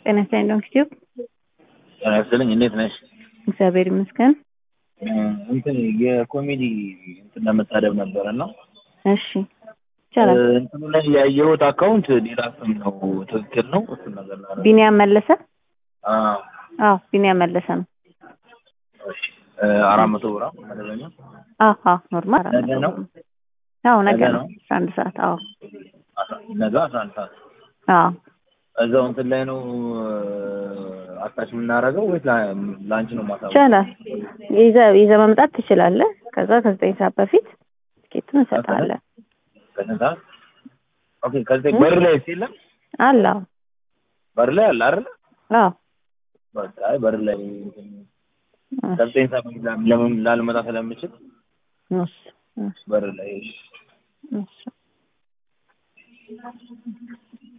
ጤና ይስጥልኝ ዶንኪ ቲዩብ። ጤና ይስጥልኝ እንዴት ነሽ? እግዚአብሔር ይመስገን። እንትን የኮሜዲ እንትን ለመታደብ ነበረ እና እሺ ይቻላል። እንትኑ ላይ ያየሁት አካውንት ሌላ ስም ነው። ትክክል ነው? እሱን ነገር ላደርግ ቢኒያም መለሰ። አዎ፣ አዎ ቢኒያም መለሰ ነው። እሺ አራት መቶ ብር ነው መደበኛ። አዎ አዎ ኖርማል ነገ ነው? አዎ ነገ ነገ ነው ነው? አስራ አንድ ሰዓት አዎ ነገ አስራ አንድ ሰዓት አዎ እዛው እንትን ላይ ነው አታች የምናደርገው ወይስ ላ- ለአንቺ ነው ማሳወቅ? ይቻላል። ይዘህ ይዘህ መምጣት ትችላለህ። ከዛ ከዘጠኝ ሰዓት በፊት ትኬቱን እንሰጥሃለን። ከስንት ሰዓት? ኦኬ ከዚህ በር ላይ የለም? አለ አዎ በር ላይ አለ አይደል? አዎ በቃ አይ በር ላይ እንትን ከዘጠኝ ሰዓት በፊት ላ- ለምን ላልመጣ ስለምችል እሺ እሺ በር ላይ እሺ